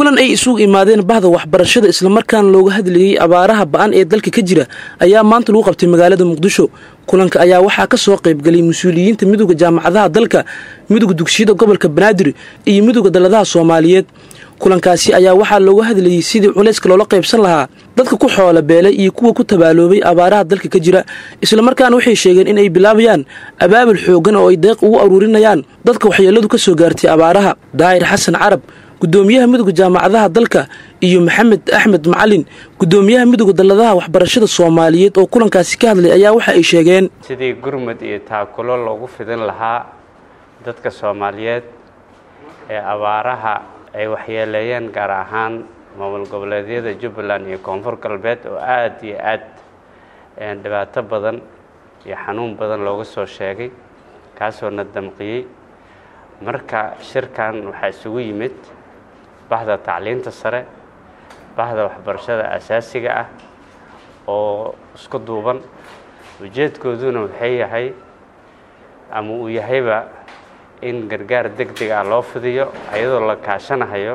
kulan ay isugu imaadeen bahda waxbarashada islamarkaana looga hadlayey abaaraha ba-an ee dalka ka jira ayaa maanta lagu qabtay magaalada muqdisho kulanka ayaa waxaa ka soo qaybgalay mas-uuliyiinta midowda jaamacadaha dalka midowda dugsiyada gobolka banaadir iyo midowda dalladaha soomaaliyeed kulankaasi ayaa waxaa looga hadlayey sidii culayska loola qaybsan lahaa dadka ku xoola beelay iyo kuwa ku tabaaloobay abaaraha dalka ka jira islamarkaana waxay sheegeen in ay bilaabayaan abaabul xoogan oo ay deeq ugu aruurinayaan dadka waxyeeladu ka soo gaartay abaaraha daahir xasan carab gudoomiyaha midowda jaamacadaha dalka iyo maxamed axmed macalin gudoomiyaha midowda dalladaha waxbarashada soomaaliyeed oo kulankaasi ka hadlay ayaa waxa ay sheegeen sidii gurmud iyo taakulo loogu fidin lahaa dadka soomaaliyeed ee abaaraha ay waxyeeleeyeen gaar ahaan maamul goboleedyada jubbaland iyo koonfur galbeed oo aada iyo aad dhibaato badan iyo xanuun badan looga soo sheegay kaasoo na damqiyey marka shirkan waxaa isugu yimid bahda tacliinta sare bahda waxbarashada asaasiga ah oo isku duuban ujeedkooduna waxay yahay ama uu yahayba in gargaar deg deg ah loo fidiyo iyadoo la kaashanahayo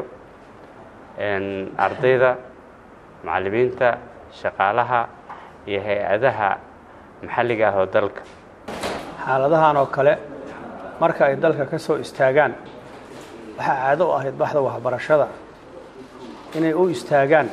ardayda macallimiinta shaqaalaha iyo hay-adaha maxalliga ah oo dalka xaaladahan oo kale marka ay dalka ka soo istaagaan waxaa caado u ahayd baxda waxbarashada inay u istaagaan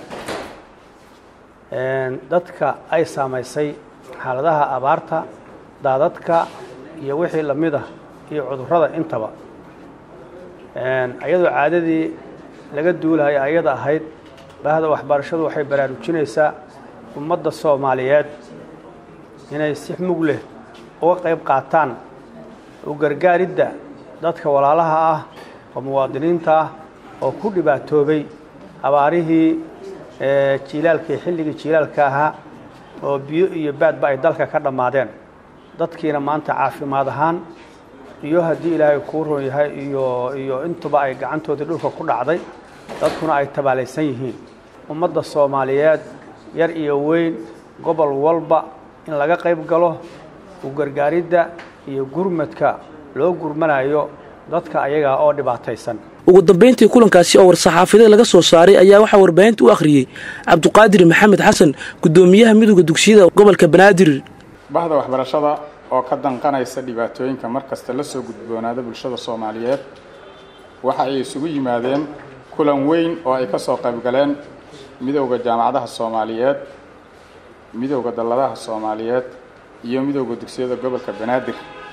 dadka ay saamaysay xaaladaha abaarta daadadka iyo wixii la mid ah iyo cudurrada intaba ayadoo caadadii laga duulaya ayada ahayd bahda waxbarashadu waxay baraarujinaysaa ummadda soomaaliyeed inay si mug leh uga qayb qaataan u gargaaridda dadka walaalaha ah oo muwaadiniinta ah oo ku dhibaatoobay abaarihii jiilaalkii xilligii jiilaalka ahaa oo biyo iyo baadba ay dalka ka dhammaadeen dadkiina maanta caafimaad ahaan iyo haddii ilaahay kuu ron yahay iyo iyo intuba ay gacantoodii dhulka ku dhacday dadkuna ay tabaalaysan yihiin ummadda soomaaliyeed yar iyo weyn gobol walba in laga qayb galo u gargaaridda iyo gurmadka loo gurmanayo dadka ayagaa oo dhibaataysan ugu dambayntii kulankaasi oo war-saxaafadeed laga soo saaray ayaa waxaa warbaahinta u akhriyey cabduqaadir maxamed xasan gudoomiyaha midowda dugsiyada gobolka banaadir bahda waxbarashada oo ka danqanaysa dhibaatooyinka mar kasta la soo gudboonaada bulshada soomaaliyeed waxa ay isugu yimaadeen kulan weyn oo ay ka soo qaybgaleen midowda jaamacadaha soomaaliyeed midowda dalladaha soomaaliyeed iyo midowda dugsiyada gobolka banaadir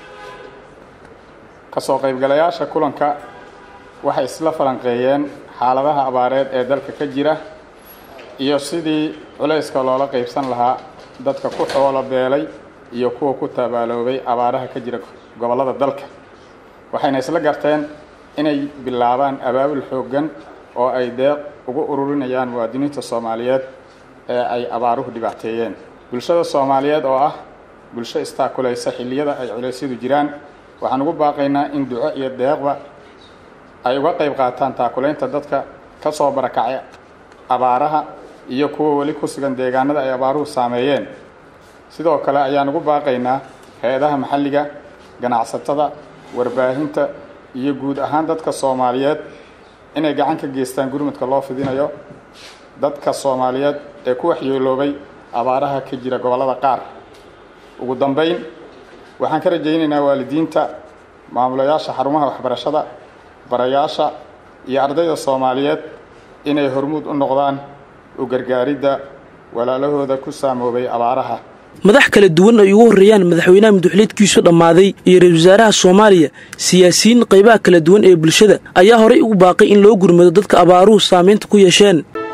ka soo qaybgalayaasha kulanka waxay isla falanqeeyeen xaaladaha abaareed ee dalka ka jira iyo sidii culayska loola qaybsan lahaa dadka ku xoolo beelay iyo kuwa ku tabaaloobay abaaraha ka jira gobollada dalka waxayna isla garteen inay bilaabaan abaabul xooggan oo ay deeq ugu ururinayaan muwaadiniinta soomaaliyeed ee ay abaaruhu dhibaateeyeen bulshada soomaaliyeed oo ah bulsho istaakulaysa xilliyada ay culeysyadu jiraan waxaan ugu baaqaynaa in duco iyo deeqba ay uga qayb qaataan taakulaynta dadka ka soo barakacay abaaraha iyo kuwa weli ku sugan deegaanada ay abaaruhu saameeyeen sidoo kale ayaan ugu baaqaynaa hay-adaha maxalliga ganacsatada warbaahinta iyo guud ahaan dadka soomaaliyeed inay gacan ka geystaan gurmudka loo fidinayo dadka soomaaliyeed ee ku waxyeeloobay abaaraha ka jira gobollada qaar ugu dambayn waxaan ka rajaynaynaa waalidiinta maamulayaasha xarumaha waxbarashada barayaasha iyo ardayda soomaaliyeed inay hormuud u noqdaan u gargaaridda walaalahooda ku saamoobay abaaraha madax kala duwan ay ugu horreeyaan madaxweynaha muduxuleedkiisu dhammaaday iyo ra-isul wasaaraha soomaaliya siyaasiyiin qaybaha kala duwan ee bulshada ayaa horay ugu baaqay in loo gurmado dadka abaaruhu saamaynta ku yeesheen